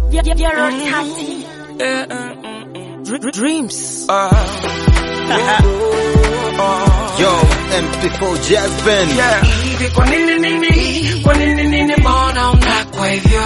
Dreams. Yo, MP4 Jazz Band. Hivi kwa nini nini? Kwa nini nini mbona unakwa hivyo?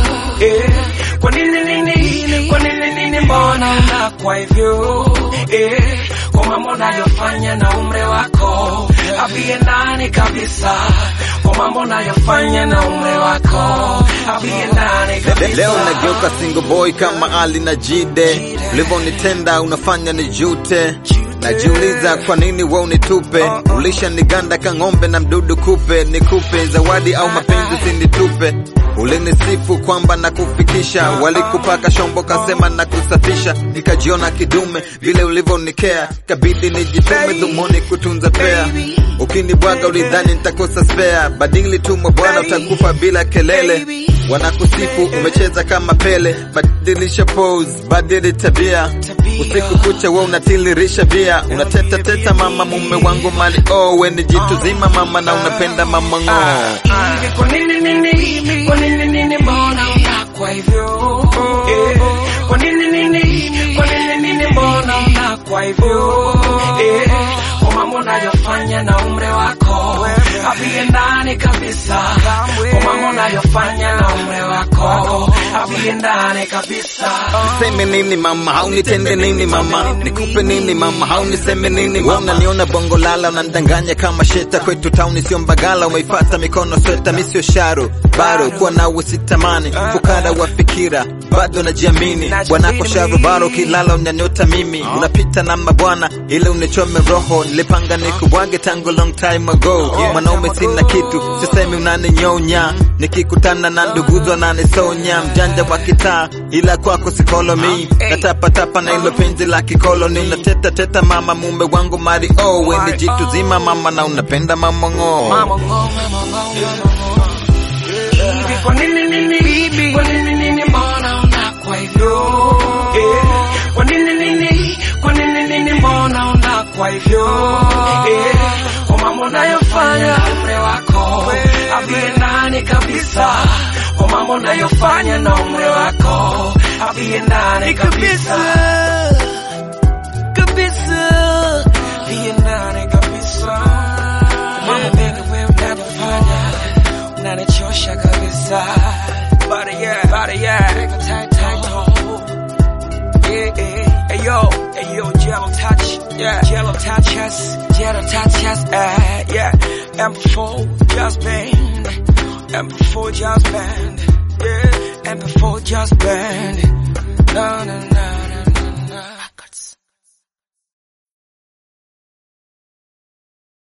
Eh, kwa nini nini? Kwa nini nini mbona unakwa hivyo? Eh, kwa mambo unayofanya na umri wako haviendani kabisa. Kwa mambo unayofanya na umri wako haviendani kabisa. Leo nageuka single boy kama Ali na Jide, ulivyonitenda unafanya nijute. Najiuliza kwa nini wewe unitupe, ulishaniganda kang'ombe na mdudu kupe, nikupe zawadi au mapenzi usinitupe. Ulinisifu kwamba nakufikisha, walikupaka shombo kasema na kusafisha, nikajiona kidume vile ulivyonikea, kabidi nijitume dhumuni kutunza pea. Ukinibwaga ulidhani nitakosa spare, badili tu bwana, utakufa bila kelele. Wanakusifu umecheza kama Pele, badilisha pose, badili tabia. Usiku kucha we unatilirisha bia, unateta teta mama, mume wangu mali oh, we ni jitu zima mama na unapenda mama ng'oo. Hivi kwa nini nini? Kwa nini nini mbona unakwa hivyo? Eh, kwa nini nini? Kwa nini nini mbona unakwa hivyo? Eh, kwa mambo unayofanya na umri wako haviendani kabisa. Kwa mambo unayofanya na umri wako haviendani kabisa. Niseme nini mama, haunitende nini mama, nikupe nini mama, hauniseme nini mama. Unaniona bongo lala, unanidanganya kama sheta. Kwetu tauni sio mbagala, umeifata mikono sweta, mi sio sharo baro, kuwa nawe sitamani, fukara wa fikira, bado najiamini. Bwanako sharo baro, kilala unanyota mimi, unapita na mabwana ile unichome roho, nilipanga nikubwage tangu long time ago. Mwanaume sina kitu, sisemi unaninyonya, nikikutana na nduguzo ananisonya, mjanja wa kitaa, ila kwako sikolomi, natapatapa na ilo penzi la kikoloni, unateta teta mama, mume wangu mari oh, we ni jitu zima mama, na unapenda mama ng'oo. Mama ngo, mama ngo, mama ngo. Hivi kwa nini nini? Kwa nini nini mbona unakwa hivyo? Eh, kwa nini nini? Kwa nini nini mbona unakwa hivyo? Eh, kwa mambo unayofanya umri wako haviendani kabisa. Kwa mambo unayofanya na umri wako haviendani kabisa. Kabisa. Haviendani kabisa. Mambo mengi wewe unayofanya unanichosha kabisa. Bada yeah, bada yeah. Tight, tight, oh. Yeah, yeah. Hey yo, hey yo, jello touch, yeah, jello touch us, jello touch us, uh, yeah. M4 just band, M4 just band, yeah. M4 just band, no, no, no.